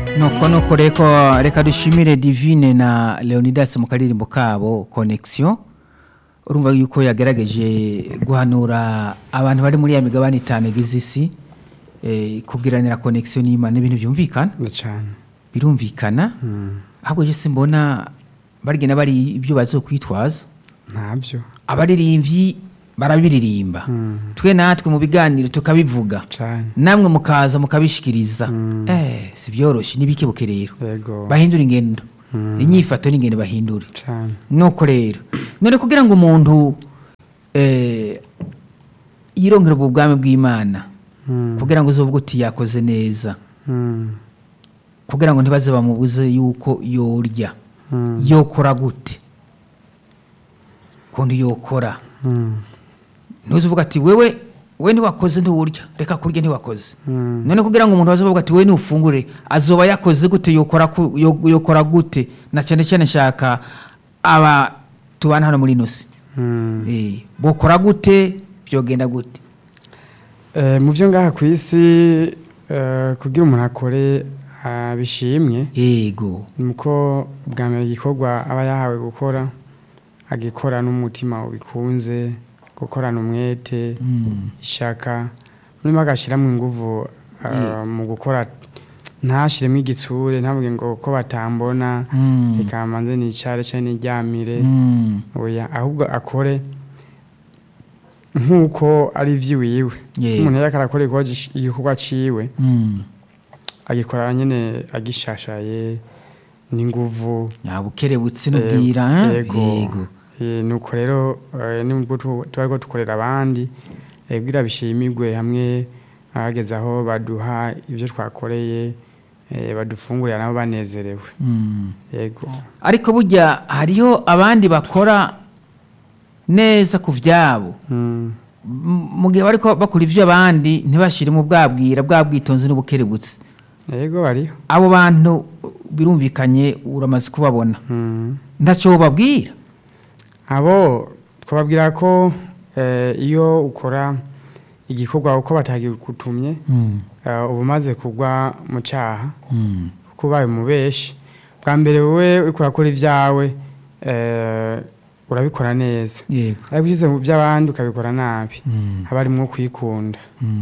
nuko nuko reko reka dushimire divine na leonidas mu karirimbo kabo connexion urumva yuko yagerageje guhanura abantu bari muri ya migabane itanu igize isi eh, kugiranira connexion n'imana ibintu byumvikana cyane birumvikana ahubwo je simbona barigena bari ibyo bazokwitwaza ntabyo abaririmbyi barabiririmba twe natwe mu biganiro tukabivuga cyane namwe mukaza mukabishikiriza eh si byoroshye n'ibikebuke rero yego bahindura ingendo inyifato n'ingendo bahindure cyane nuko rero none kugira ngo umuntu eh, yirongere ubu bwami bw'imana Mm. kugira ngo uzovuge uti yakoze neza Mm. kugira ngo ntibaze bamubuze yuko yorya Mm. yokora gute kundi yokora Mm. ntuzi uvuga ati wewe we ntiwakoze ntiwurya reka kurya ntiwakoze Mm. none kugira ngo umuntu azavuga ati we nufungure azoba yakoze gute yokora ku- yo- yokora gute na cyane cyane nshaka aba tubana hano muri ino si Mm. Eh, bokora gute byogenda gute Eh, mu byo ngaha ku isi eh, kugira umuntu akore ah, bishimwe yego nuko bwa mbere igikorwa aba yahawe gukora agikora n'umutima ubikunze gukorana umwete Mm. ishaka murimo agashyiramo ingufu ah, Yeah. mu gukora ntashyiremo igitsure ntabwo ngo ko batambona Mm. reka manze nicare cyangwa niryamire Mm. oya ahubwo akore nk'uko ari iby'iwiwe Yeah. umuntu yariko arakora igikorwa gish- igikorwa ciwe Mm. agikora nyene agishashaye n'inguvu ya bukerebutse n'ubwira Eh, eh? yego Eh, nuko rero eh, nubwo tu- tuba ariko dukorera abandi eh, kugira bishimirwe hamwe abageze aho baduha ibyo twakoreye eh, badufungurira nabo banezerewe Mm. yego ariko burya hariho abandi bakora neza ku byabo Mm, M- mu gihe bariko bakora ivy'abandi ntibashiremo bwabwira bwa bwitonzi n'ubukerebutsi yego bariho abo bantu birumvikanye uramaze kubabona Mm. ntacyo babwira abo twababwira ko eh, iyo ukora igikorwa uko batagikutumye eh, uba umaze kugwa mu cyaha kuko ubaye umubeshi bwa mbere wowe uriko urakora ibyawe eh, urabikora neza yego ariko ushyize mu by'abandi ukabikora nabi haba harimo kwikunda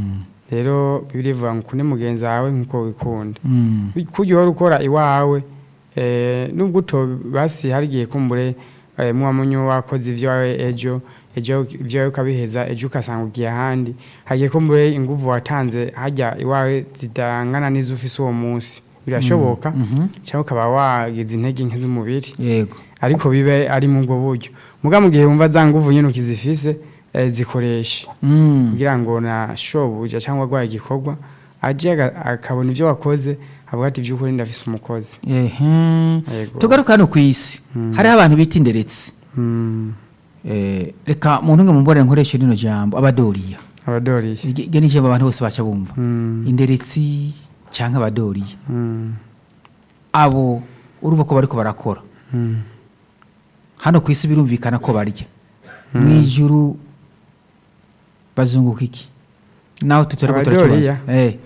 rero bibiri ivuga ngo ukunde mugenzi wawe nk'uko wikunda kujya uhora ukora iwawe eh, nubwo uto basi hari igihe kumbure eh, muba munyo wakoze ibyawe ejo ejo ibyawe ukabiheza ejo ugasanga ugiye ahandi hagiye kumbure inguvu watanze hajya iwawe zidangana n'izo ufise uwo munsi birashoboka cyangwa ukaba wagize intege nke z'umubiri yego ariko bibe ari mu ubwo buryo muga mu gihe wumva za nguvu nyine ukizifise eh, zikoreshe Mm. kugira ngo na shobuja cyangwa agwaye igikorwa aje aga- akabona ibyo wakoze avuga ati by'ukuri ndafise umukozi Ehe. Yego. tugaruka hano ku isi hariho abantu bita inderetsi Mm, Eh, reka muntu umwe mumbore nkoreshe rino jambo abadoriya abadoriye iryo ni ijambo abantu bose baca bumva Mm, inderetsi cyangwa abadoriya mm, abo urumva ko bariko barakora mm. hano ku isi birumvikana ko barya mu ijuru bazunguka iki naho tutariko Abadoriya? turakibaza eh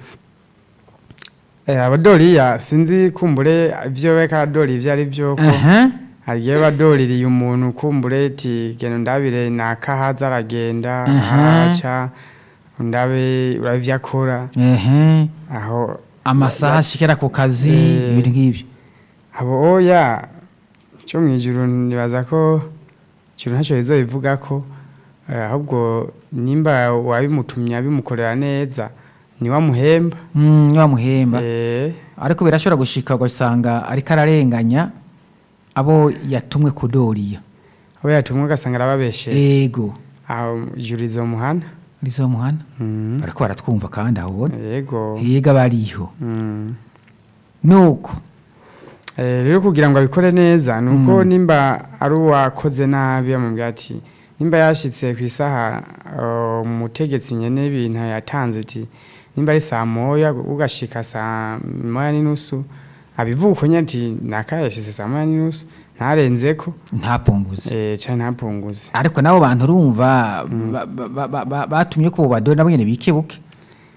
Eh, abadoriya sinzi kumbure ibyo beka adori ibyo ari byo ko aha hagiye badoririye umuntu kumbure ati genda ndabire nakahaza aragenda Aha. araca ndabe urabe ibyo akora ehe aho amasaha ashikira ku kazi Eh. ibintu nk'ibyo abo oya cyo mu ijuru nibaza ko ikintu ntacyo bizobivuga ko eh, ahubwo nimba wabimutumye abimukorera neza niwamuhemba Mm, niwamuhemba Eh, ariko birashobora gushika ugasanga ariko ararenganya abo yatumwe kudoriya abo yatumwe ugasanga arababeshe ego aho ijuru rizomuhana rizomuhana Mm, bariko baratwumva kandi aho ubona yego yega bariho Mm. nuko Eh, rero kugira ngo abikore neza ni uko nimba ari uwakoze nabi bamubwira ati nimba yashyitse ku isaha uh, umutegetsi nyene ibintu yatanze ati nimba ari saa moya ugashika saa moya n'inusu abivuga uko nyene ati naka yashyize saa moya n'inusu ntarenzeko ntapunguze eh, canke ntapunguze ariko nabo bantu urumva ba- ba- ba- ba- batumye ko badori nabo nyene bikebuke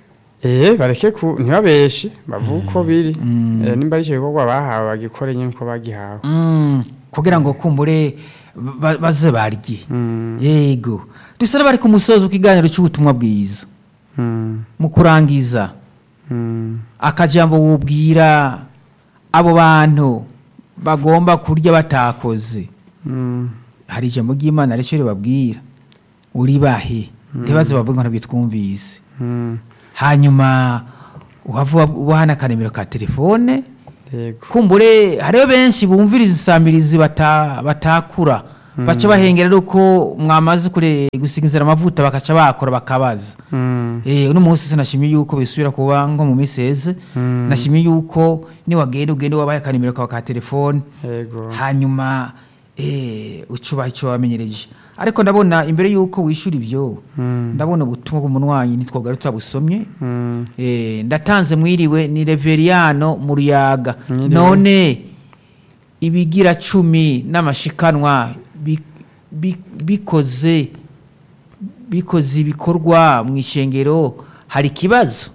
eh bareke ku ntibabeshe bavuga uko biri Eh, nimba ari icyo gikorwa bahawe bagikore nyine uko bagihawe Mm, kugira ngo kumbure ba- baze barye Mm, yego dusa n'abari ku musozi w'ikiganiro cy'ubutumwa bwiza mm, mu kurangiza mm. akajambo wubwira abo bantu bagomba kurya batakoze Mm, hari ijambo ry'imana ricyo ribabwira uribahe ntibaze bavuge ngo ntabwo twumvise mm. hanyuma uhava ubaha n'akaremero ka telefone yego kumbure hariho benshi bumviriza insambirizi bata- batakura baca bahengera ari uko mwamaze kure gusigizira amavuta bakaca bakora bakabaza Mm, Eh, uno munsi sinashimiye yuko bisubira kuba nko mu minsi heze Mm. nashimiye yuko niwagenda ugende wabaye akanimero kawe ka telefone yego hanyuma eh, ucubaha icyo wamenyereje ariko ndabona imbere yuko wishyura ibyo Mm, ndabona ubutumwa bw'umunwanyi nitwogara tutabusomye mm. Eh, ndatanze mwiriwe ni reveriyano mu ruyaga Mwiriwe. none ibigira cumi n'amashikanwa bi- bi- bikoze bikoze ibikorwa mu ishengero hari ikibazo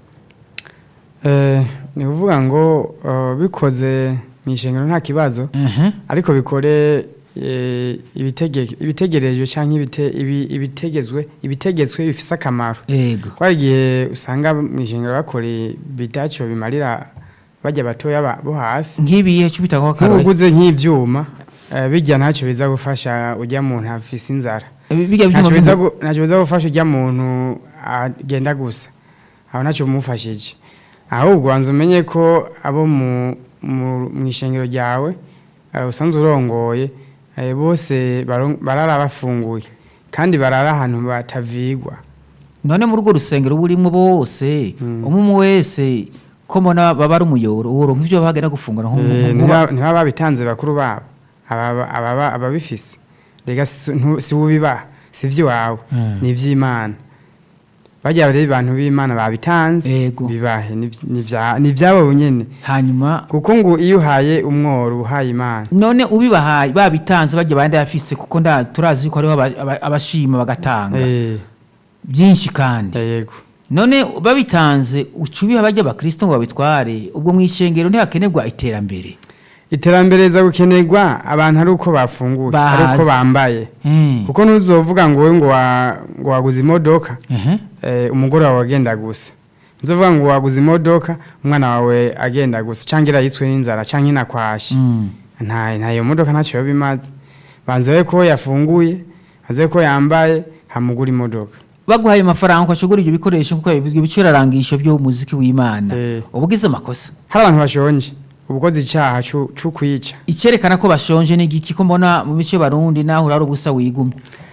Eh, ni ukuvuga ngo eh, bikoze mu ishengero nta kibazo Mhm. ariko bikore eh, ibitege- ibitegerejwe cyangwa ibite- ibi- ibitegezwe ibitegetswe bifite akamaro yego ko hari igihe usanga mu ishengero bakora bitacyo bimarira bajya batoya ba- bo hasi nk'ibihe cyo bitanga akarore nk'uguze nk'ibyuma eh, bijya ntacyo biza gufasha ujya muntu afise inzara bijya ntacyo byuma biza gu- ntacyo biza gufasha ujya muntu agenda gusa aho ntacyo bimufashije ahubwo wanza umenye ko abo mu mu- mu ishengero ryawe eh, usanzwe urongoye eh, bose baron- barara bafunguye kandi barara ahantu batavigwa none muri urwo rusengero burimo bose umwe umwe wese ko mbona baba ari umuyoboro uworonka ibyo bagenda gufungura nko Eh, nko- ntiba ntiba babitanze bakuru babo ababa- ababa- ababifise rega si ntu- si ubibaha si iby'iwawe Mm. ni iby'imana bajya rero abantu b'imana babitanze Yego. bibahe ni vy- ni vya- ni ibyabo nyine hanyuma kuko ngo iyo uhaye umworo uhaye imana none ubibahaye babitanze bajya bandi bafise kuko nda turazi ko hariho aba- aba- abashima bagatanga Eh, byinshi kandi yego none babitanze uca ubiha bajya abakristo ngo babitware ubwo mu ishengero ntihakenerwa iterambere iterambere riza gukenerwa abantu ari uko bafunguye ari uko Bahaze. bambaye Mm. kuko ntuzovuga ngo wowe ngo wa- ngo waguze imodoka Ehe. eh, umugore wawe agenda gusa nzovuga ngo waguze imodoka umwana wawe agenda gusa cyangwa irayitswe n'inzara cyangwa inakwashe Mm. nta nta iyo modoka ntacyo biba bimaze banza ko yafunguye banza ko yambaye hamugura imodoka baguhaye amafaranga ukashugura ibyo bikoresho kuko ibyo bicurarangisho by'umuziki w'imana Eh. uba ugize amakosa hari abantu bashonje uba ukoze icyaha cyo cyo kwica icyerekana ko bashonje ni igiki ko mbona mu bice barundi naho urara ubusa wigumye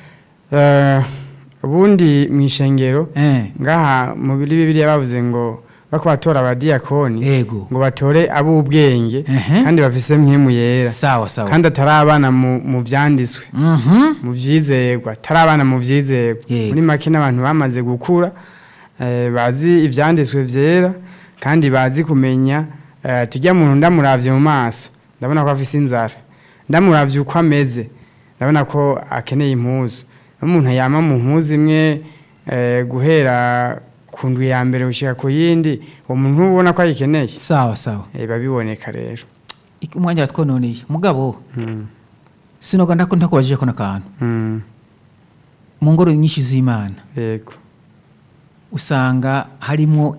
Eh, ubundi mu ishengero Eh. ngaha mu biri bibiliya bavuze ngo bako batora abadiyakoni Ego. ngo batore ab'ubwenge Ehe. kandi bafise mpemu yera sawa sawa kandi atari abana mu mu byanditswe Mhm. mu byizerwa atari abana mu byizerwa Yego. muri make n'abantu bamaze gukura eh, bazi ibyanditswe byera kandi bazi kumenya eh, tujya muntu ndamuravye mu maso ndabona ko afise inzara ndamuravye uko ameze ndabona ko akeneye impuzu n'umuntu yama mu mpuzu imwe eh, guhera ku ndwi ya mbere gushika ku yindi uwo muntu ubona ko ayikeneye sawa sawa eh, biba biboneka rero Iki- umwanya watwononeye mugabo Mm, sinoga ndako ndakubajije ko nakantu mm, mu ngoro nyinshi z'imana yego usanga harimo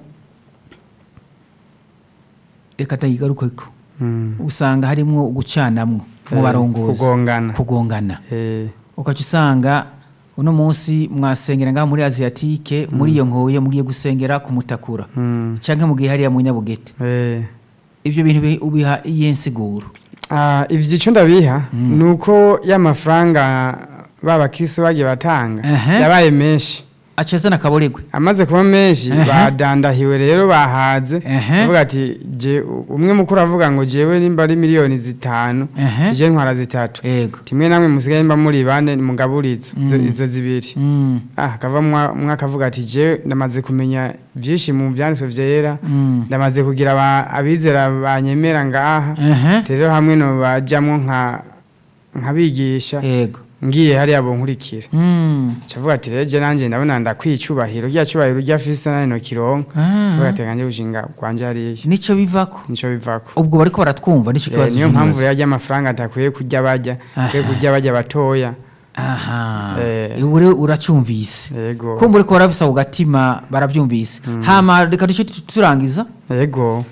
reka tayigarukeko Mm, usanga harimo gucanamwo mu Eh, barongozi kugongana. kugongana eh, ukaca usanga uno munsi mwasengera ngaha muri asiatike muri iyo nkoye mugiye gusengera ku mutakura mm, canke mugiye hariya mu nyabugete eh. ivyo bintu bi- ubiha iyihe nsiguro Ah, ivyo ico ndabiha ni uko y'amafaranga babakristo bagiye batanga Ehe. yabaye menshi aca azana akaboregwe amaze kuba menshi Ehe. badandahiwe rero bahaze Ehe. avuga ati je umwe mukuru avuga ngo jewe nimba ari miliyoni zitanu Ehe. tije ntwara zitatu ego timwe namwe musigaye mba muri bane mugaburizo izo- izo zibiri Mm, ah kava umwe akavuga ati je ndamaze kumenya vyinshi mu vyanditswe vyera mm. ndamaze kugira aba- abizera banyemera ngaha Ehe. rero hamwe no bajamwo nka nkabigisha ego ngiye hariya bonkurikira Mm. cavuga ati reje nanje ndabona ndakwicubahiro rya cubahiro rya fisa nane no kironka Ah. vuga ati kanje gushinga kwanje hariya nico bivako nico bivako ubwo bariko baratwumva nico Eh, kibazo niyo cy'umubazo. mpamvu yarya amafaranga atakwiye kurya barya akwiye Aha. kurya barya batoya aha Eh. ubu rero uracumvise yego ko muri ko barabisa ku gatima barabyumvise hama reka duce tu- turangiza yego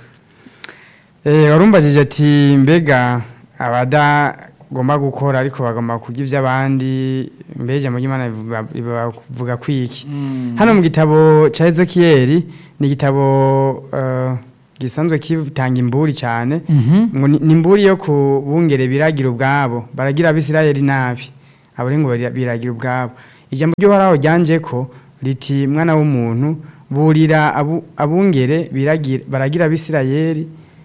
Eh, warumbajije ati mbega abadagomba gukora ariko bagomba kurya iby'abandi mbega ijambo ry'imana rivuga- rivuga kwiki hano mu gitabo cya ezekiyeli ni igitabo eh, gisanzwe kitanga imburi cyane Mhm. ngo ni ni imburi yo ku bungere biragira ubwabo baragira abisirayeli nabi abo rero ngo bari- biragira ubwabo ijambo ry'uhoraho ryanje ko riti mwana w'umuntu burira abu- abungere biragira- baragira abisirayeli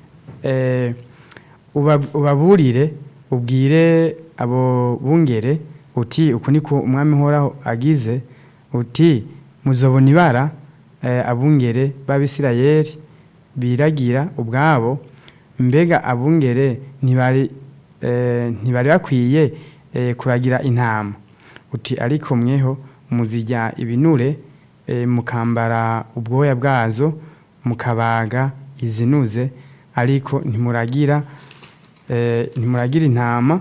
eh, uba- ubaburire ubwire abo bungere uti uku niko umwami uhoraho agize uti muzobona ibara eh, abungere b'abisirayeli biragira ubwabo mbega abungere ntibari eh, ntibari bakwiye eh, kuragira intama uti ariko mweho muzijya ibinure eh, mukambara ubwoya bwazo mukabaga izinuze ariko ntimuragira eh, ntimuragira intama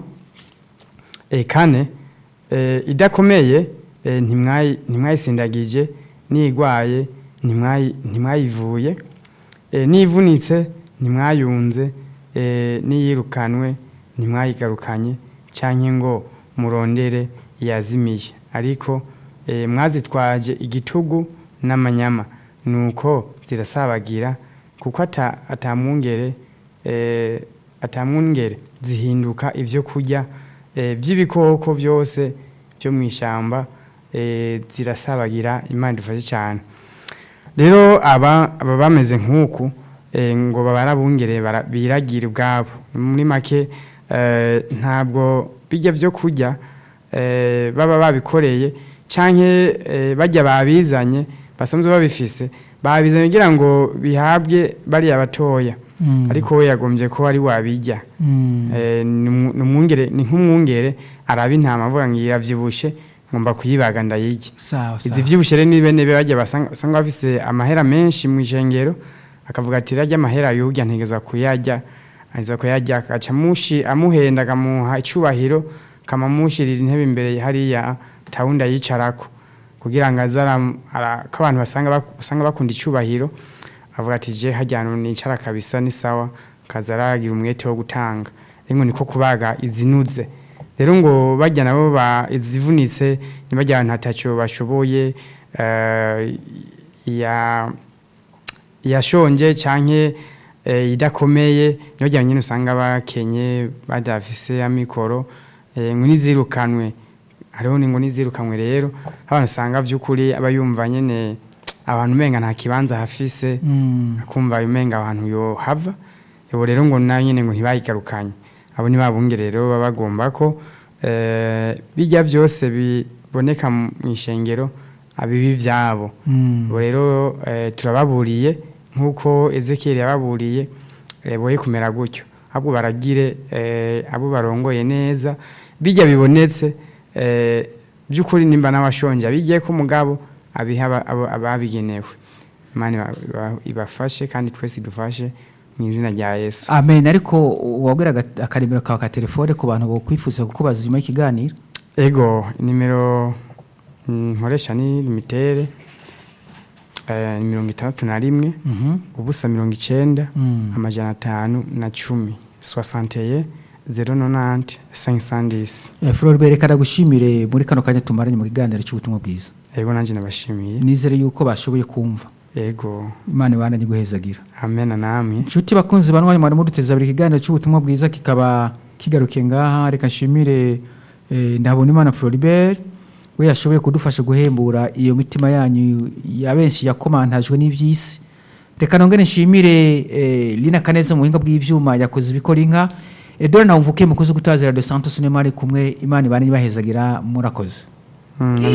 eh, kane eh, idakomeye eh, ntimwayi- ntimwayisindagije nigwaye ntimwayi- ntimwayivuye eh, nivunitse ntimwayunze eh, niyirukanwe ntimwayigarukanye canke ngo murondere yazimiye ariko eh, mwazitwaje igitugu n'amanyama nuko zirasabagira kuko ata- atamwungere eh, atamwungere zihinduka ivyo kurya eh, by'ibikoko byose byo mu ishyamba eh, zirasabagira imana idufashe cyane rero aba aba bameze nk'uku eh, ngo babara abungere bara- biragira ubwabo muri make eh, ntabwo bijya byo kurya eh, baba babikoreye canke eh, bajya babizanye basanzwe babifise babizanye kugira ngo bihabwe bariya batoya Mm. ariko we yagombye ko ari wabijya Mm. Eh, ni umu- ni umwungere ni nk'umwungere araba intama avuga ngo iravyibushe ngomba kuyibaga ndayirya sawa izi sawa vyibushe rero ni bene bajya basanga basanga bafise amahera menshi mu ishengero akavuga ati rajya amahera yurya ntegezwa kuyarya aza kuyarya agaca amushi amuhenda akamuha icubahiro kamamushirira intebe imbere hariya tawundi ayicarako kugira ngo aze ara- ara- ko abantu basanga bak- usanga bakunda icubahiro avuga ati je hajya hantu nicara kabisa ni sawa kaza aragira umwete wo gutanga rero ngo niko kubaga izinuze rero ngo bajya nabo ba izivunitse ntibajya ahantu hatacyo bashoboye eh, ya yashonje canke eh, idakomeye niyo jya nyine usanga bakenye badafise amikoro eh, ngo nizirukanwe hariho ni ngo nizirukanwe rero abantu usanga by'ukuri aba yumva nyene abantu umenga nta kibanza hafise Mm. akumva umenga abantu yo hava ubu rero ngo nayo nyine ngo ntibayigarukanye abo ni babunge rero baba bagomba ko eh, bijya byose biboneka mu ishengero abibi byabo Mm. ubu rero eh, turababuriye nk'uko ezekiyeli yababuriye eh, boye kumera gutyo ahubwo baragire eh, abo barongoye neza bijya bibonetse eh, by'ukuri nimba n'abashonje abigiye ko umugabo abiha aba- abo- ababigenewe imana iba- iba- ibafashe kandi twese idufashe mu izina rya yesu amen ariko wabwira akaremero kawe ka telefone ku bantu bokwifuza kukubaza nyuma y'ikiganiro ego nimero mm, nkoresha ni limitere eh, ni mirongo itandatu na rimwe Mhm. ubusa mirongo icenda Mm. amajana atanu na cumi soixanteye zero nonante cinq cent dix Eh, Floribert reka ndagushimire muri kano kanya tumaranye mu kiganiro cy'ubutumwa bwiza ego nanjye nabashimiye nizere yuko bashoboye kumva ego imana ibana guhezagira amena namwe inshuti bakunzi banwanya mwari muduteza abiri ikiganiro cy'ubutumwa bwiza kikaba kigarukiye ngaha reka nshimire eh, ndahabona imana Floribert we yashoboye kudufasha guhembura iyo mitima yanyu ya benshi yakomantajwe n'iby'isi reka nongere nshimire eh, Lina Kaneza mu buhinga bw'ivyuma yakoze ibikora inka Edouard Nawumvuke mukozi gutazira de Santos Neymar kumwe imana ibana ibahezagira murakoze Mm,